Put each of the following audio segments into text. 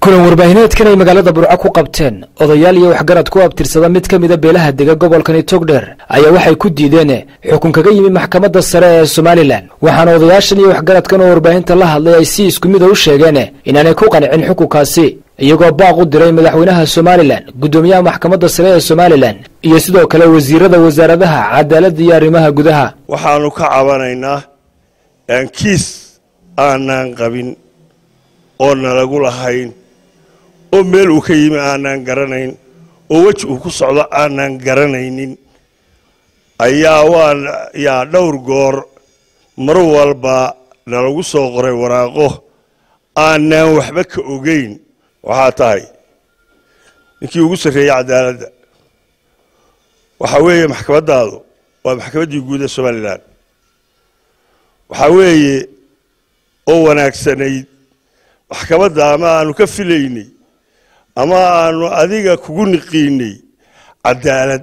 kulan warbaahineedkan ay magaalada burco ku qabteen odayaal iyo waxgarad ku abtirsada mid ka mida beelaha dega gobolkani togdheer ayaa waxay ku diideen xukun kaga yimi maxkamadda sare ee somalilan waxaana odayaashan iyo waxgaradkan oo warbaahinta la hadlay ay si isku mida u sheegeen inaanay ku qancin xukunkaasi iyagoo baaq u diray madaxweynaha somalilan guddoomiyaha maxkamadda sare ee somalilan iyo sidoo kale wasiirada wasaaradaha cadaaladda iyo arrimaha gudaha waxaanu ka cabanaynaa kiis aanaan qabin oo nalagu lahayn oo meel uu ka yimi aanaan garanayn oo weji uu ku socdo aanaan garanaynin ayaa waa yaa dhowr goor mar walba nalagu soo qoray waraaqo aanaan waxba ka ogeyn waxaa tahay ninkii ugu sarreeyey cadaaladda waxaa weeye maxkamaddaadu waa maxkamaddii guud ee somalilan waxaa weeye oo wanaagsanayd maxkamadda ama aanu ka filaynay ama aanu adiga kugu niqiinay cadaalad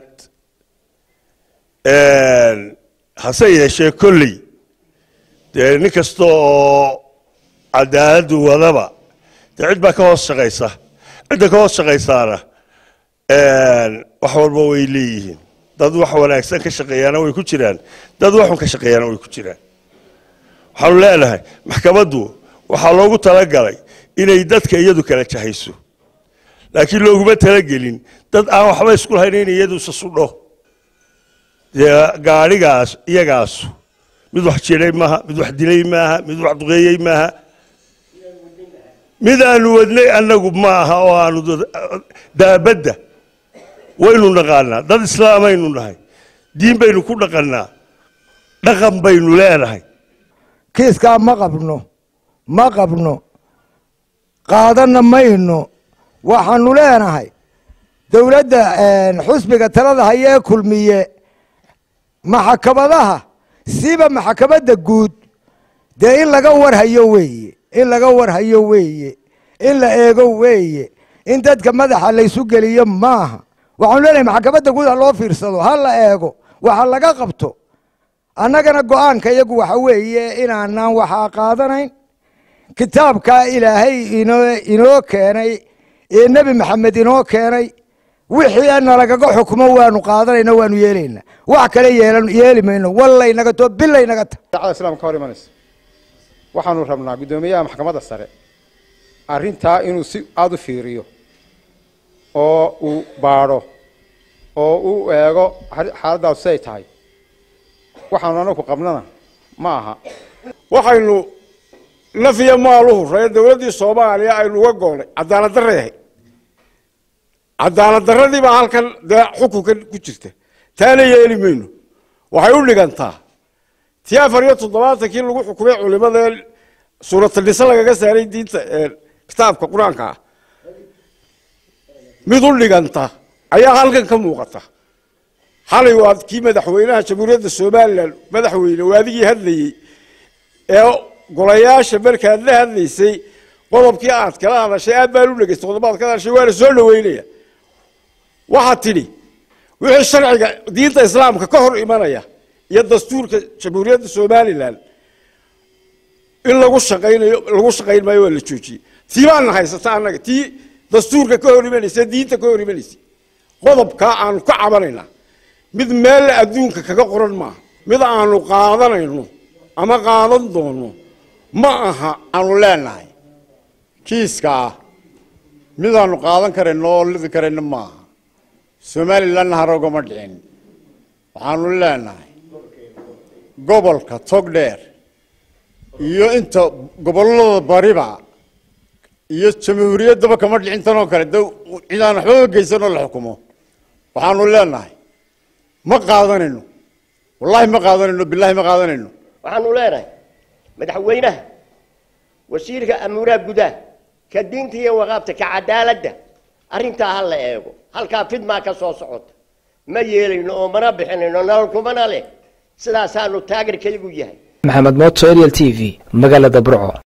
hase yeeshee kolley dee nin kasta oo cadaaladdu wadaba dee cid baa ka hoos shaqaysa cidda ka hoos shaqaysaana wax walba way leeyihiin dad wax wanaagsan ka shaqeeyaana way ku jiraan dad waxun ka shaqeeyaana way ku jiraan waxaanu leenahay maxkamaddu waxaa loogu talagalay inay dadka iyadu kala jahayso laakiin looguma talagelin dad aan waxba isku lahayn in iyadu isa sudho dee gaadhigaas iyagaasu mid wax jiray maaha mid wax dilay maaha mid wax duqeeyey maaha mid aanu wadnay annagu ma aha oo aanu daabadda waynu naqaanaa dad islaamaynu nahay diin baynu ku dhaqannaa dhaqan baynu leenahay kiiskaa ma qabno ma qabno qaadanna mayno waxaanu leenahay dowladda xusbiga talada hayee kulmiye maxkamadaha siba maxkamadda guud dee in laga warhayo weeye in laga warhayo weeye in la eego weeye in dadka madaxa laysu geliyo maaha waxaanu leenahay maxkamadda guud ha loo fiirsado ha la eego waxa laga qabto annagana go-aanka iyagu waxa weeye inaanaan waxaa qaadanayn kitaabkaa ilaahay inoo keenay ee nebi maxamed inoo keenay wixii nalagaga xukumo waanu qaadanayna waanu yeelayna wax kale yeeli mayno wallaynaga to bilaynaga ta dacada islamka ka hor imanaysa waxaanu rabnaa guddoomiyaha maxkamadda sare arrintaa inuu si aada u fiiriyo oo uu baadho oo uu eego xaaladdaas siay tahay waxaanu anaku qabnana ma aha waxaynu nafiya maaluhu ree dowladdii soomaaliya aynu uga goolnay cadaalad darreehay cadaalad darradii baa halkan dee xukunkan ku jirta taana yeeli mayno waxay u dhigantaa tii afar iyo toddobaatankii lagu xukumay culimada suuratanise lagaga saaray diinta kitaabka qur-aanka ah mid u dhiganta ayaa halkan ka muuqata xalay waa kii madaxweynaha jamhuuriyadda somalilan madaxweyne waadigii hadlayey ee golayaasha markaad la hadlaysay qodobkii aad kala hadashay aad baan u dhegeystay qodobaad ka hadashay waana soo dhaweynaya waxaad tidhi wixii sharciga diinta islaamka ka hor imanaya iyo dastuurka jamhuuriyadda somalilan in lagu shaqaynayo lagu shaqayn maayo waa la joojiyey tii baana haysata annaga tii dastuurka ka hor imanaysa diinta ka hor imanaysa qodobkaa aanu ka cabanaynaa mid meel adduunka kaga qoran maaha mid aanu qaadanayno ama qaadan doono ma aha aanu leenahay kiiska ah midaanu qaadan karayno oo lidi karayno maaha somalilanna harogama dhicin waxaanu leenahay gobolka togdheer iyo inta gobollada bariba iyo jamhuuriyaddaba kama dhicin tanoo kale de cidaan waxbaba geysanoo la xukumo waxaanu leenahay ma qaadanayno wallaahi ma qaadanayno bilahi ma qaadanayno waxaanu leenahay madaxweynaha wasiirka amuuraha gudaha ka diinta iyo waqaabta ka cadaaladda arrintaa ha la eego halkaa fidmaa ka soo socota ma yeelayno oo mana bixinayno nolol kumana leh sidaasaanu taageerkaygu yahay maxamed mooto ariel t v magaalada burco